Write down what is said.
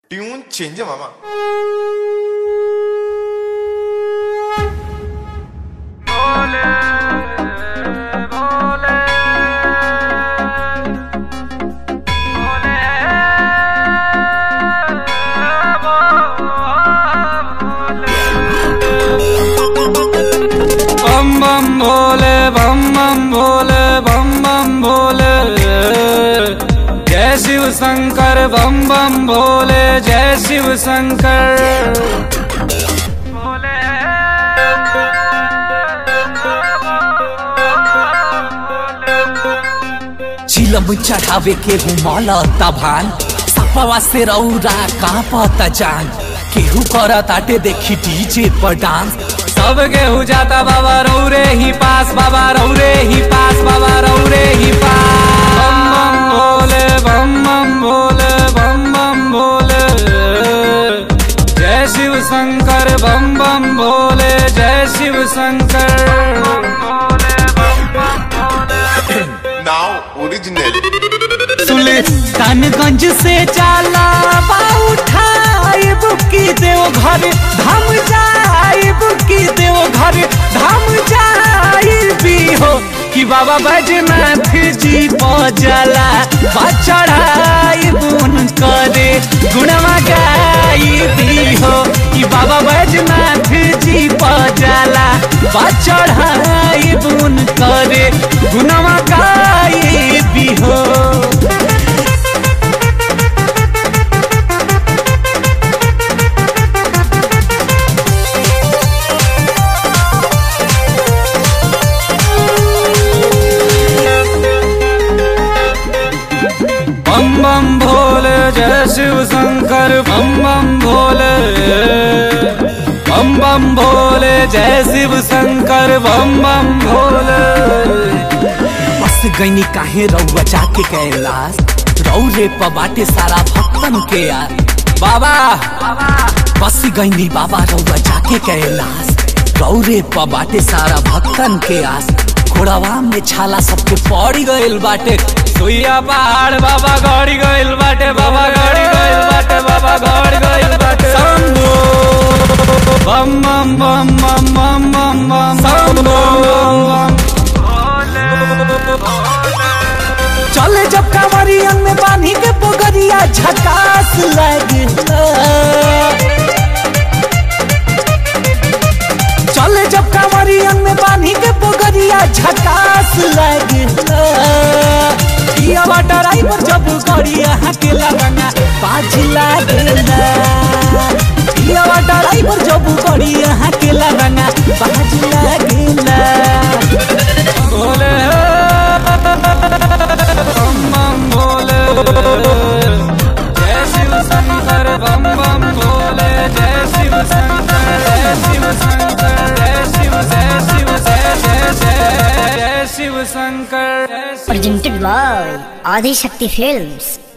Tune change आहे मामा बम बम भोले बम बम भोले बम बम भोले जय शिव शंकर बम बम भोले जय शिव शंकर चिलम चढ़ावे के घुमल तभान सपवा से रौरा कांपत जान केहू करत आटे देखी डीजे पर डांस सब गेहूँ जाता बाबा रौरे ही पास बाबा रौरे ही पास बाबा रौरे ही पास बम बम भोले बम बम भोले बम बम भोले जय शिव शंकर बम बम भोले जय शिव शंकर नाव ओरिजिनल सुल्तानगंज से जाला उठाए बुकी देव घर धाम जाए बुकी देव घर धाम जाए भी हो कि बाबा बैजनाथ जी पजला बचड़ाई बुन करे गुणवा गाई भी हो कि बाबा बैजनाथ जी पजला बचड़ाई बुन करे गुणवा गाई भी हो बम बम भोले जय शिव शंकर बम बम भोले बम बम भोले जय शिव शंकर बम बम भोले बस गईनी काहे रउआ जाके कैलाश रौरे प बाटे सारा भक्तन के यार बाबा बस गईनी बाबा रउआ जाके कैलाश रौरे प बाटे सारा भक्तन के आस घोड़ावा में छाला सबके पड़ी गइल बाटे सुइया पहाड़ बाबा गड़ी गइल बाटे बाबा गड़ी गइल बाटे बाबा गड़ी गइल बाटे शंभो बम बम बम बम बम बम बम शंभो चले जब कांवरियन में बांधी के पोगरिया झकास लगता चले जब कांवरियन में बांधी के पोगरिया झकास लगता ये ड्राइवर जब गड़िया के लगना बाज लागला ये ड्राइवर जब गड़िया के लगना बाज लागला भोले बम बम भोले जय शिव शंकर बम बम भोले जय शिव शंकर जय शिव शंकर जय शिव जय शिव जय जय जय जय शिव शंकर जय Shiv presented by Adi Shakti Films.